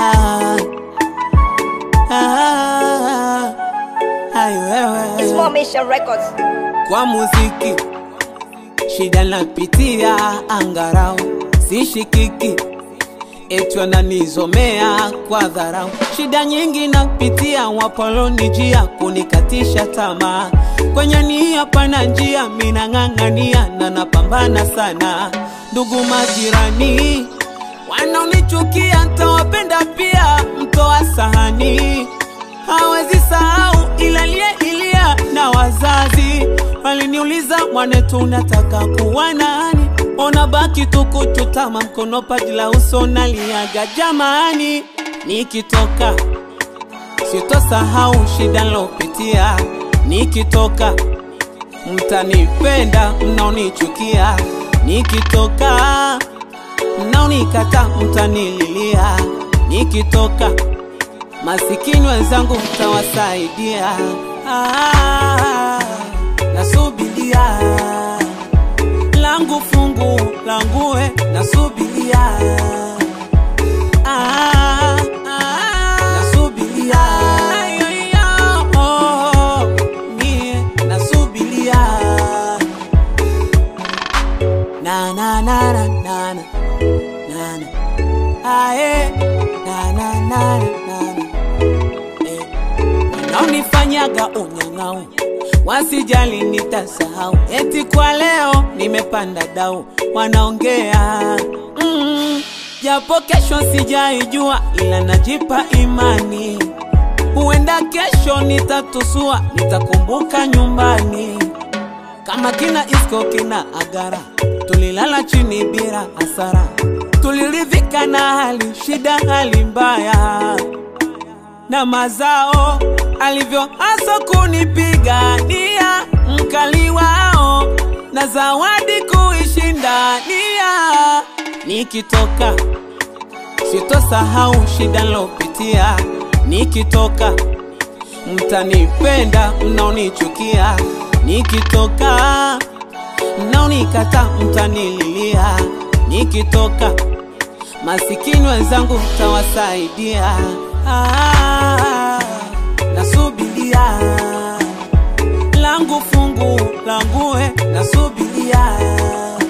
ah, ai wewe Small Mission Records. kwa muziki shida napitia angarau sishikiki etwa nanizomea kwa dharau shida nyingi napitia wapolonijia kunikatisha tamaa kwenye nia pana njia minang'ang'ania na napambana sana ndugu majirani wanaonichukia ntawapenda pia mtoa sahani hawezi sahau ilalie ilia na wazazi waliniuliza mwanetu unataka kuwa nani ona baki tukuchutama mkono paji la uso naliaga jamani nikitoka sitosahau shida nilopitia nikitoka mtanipenda mnaonichukia nikitoka mnaonikata mtanililia nikitoka masikini wenzangu mtawasaidia ah, nasubilia langu fungu langue nasubilia ah, ah, nasubilia oh, mie nasubilia na na na na na na na na ae na na na na na eh. wanaonifanyaga unyang'au wasijali nitasahau eti kwa leo nimepanda dau wanaongea mm, japo kesho sijaijua ila najipa imani huenda kesho nitatusua nitakumbuka nyumbani kama kina isko kina agara tulilala chini bila hasara tuliridhika na hali shida hali mbaya na mazao alivyo hasa kunipigania mkali wao na zawadi kuishindania nikitoka sitosahau shida nilopitia nikitoka mtanipenda mnaonichukia nikitoka mnaonikata mtanililia nikitoka masikini wenzangu mtawasaidia ah, nasubilia langu fungu langue nasubilia